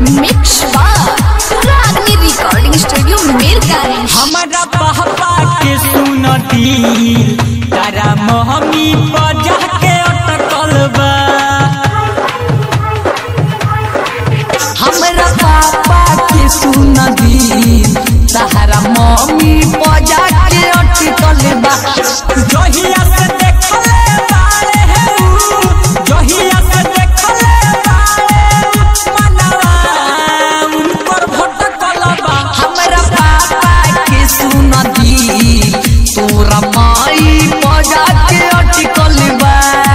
mix बार रागनी recording studio Mirganj हमारा पापा के सुनती तारा मोहमी बजा के अटकल बा हमरा पापा के सुनदी तहरा मम्मी बजा के अटकल बा जहिया से देखले बारे है ऊ, जहिया से देखले बारे मनवा उनकर भटकल बा हमरा पापा के सुनदी तोरा माई बजा के अटकल बा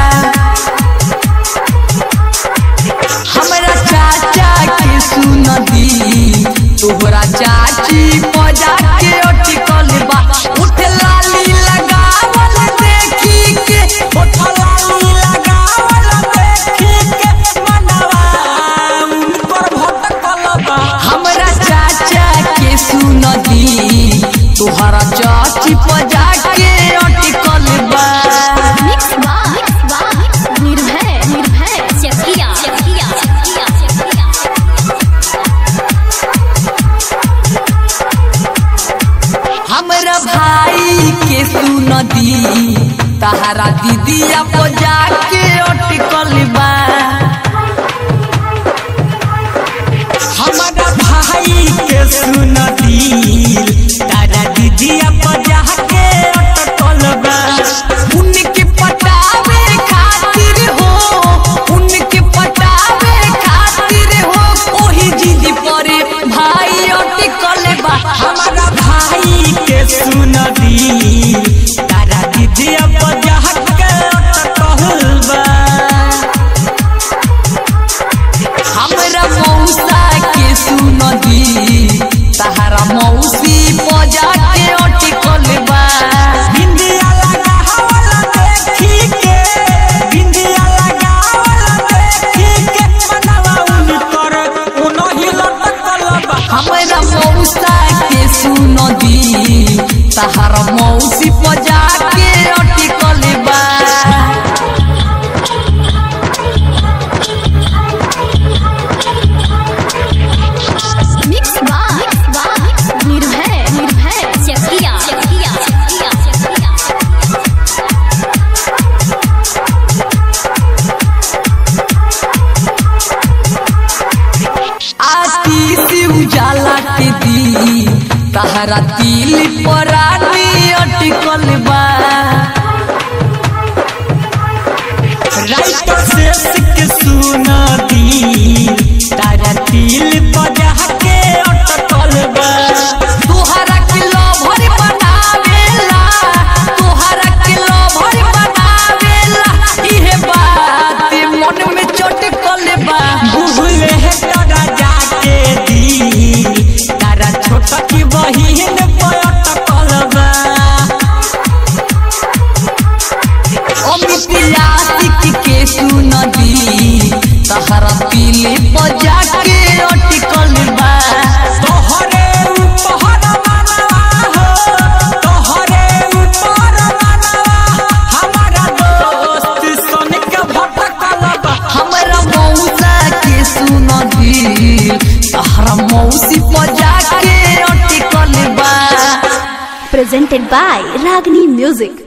हमरा चाचा के सुनदी तोहरा चाची बजा के अटकल बा उठ लाली लगावल देखी के होठलाली लगावल देखी के मनवा उनकर भटकल बा हमरा चाचा के सुनदी तोहरा चाची बजा के अटकल बा मिक्स बार निर्भय निर्भय चकिया चकिया चकिया चकिया हमरा भाई के सुनदी तहरा दीदिया बजा के अटकल बा हमारा भाई के सुनती तारा दीदिया बजा के अटकल बा उनके पटावे खातिर हो उनके पटावे खातिर हो ओही जिद परे भाई अटकल बा हमारा भाई के सुनती तारा दीदिया बजा के अटकल बा हमरा मौसा के सुनदी तहरा मौसी बजा के अटकल बा बिंदिया लगावल देखी के बिंदिया लगावल देखी के मनवा उनकर उनही लटकल बा हमरा मौसा के सुनदी तहरा मौसी बजा के अटकल बा मिक्स बार निर्भय निर्भय चकिया चकिया चकिया चकिया आती से उजाला के दी तहरा दिल परानी अटकल बा राइटर से सिक सुना दी तारा तिल बजा के अटकल बा तोहरा के लभर बनावेला तोहरा के लभर बनावेला इहे बात मन में चटकल बा भूले है तारा जाके दी तारा छोटा की बहिन पर अटकल बा अमित यासिक के सुनदी तहरा दिल बजा के अटकल बा तोहरे ऊपर मनवा हो तोहरे ऊपर मनवा हमारा दोस्त सन के भटकल बा हमरा मौसा के सुनदी तहरा मौसी बजा के अटकल बा presented by Ragni Music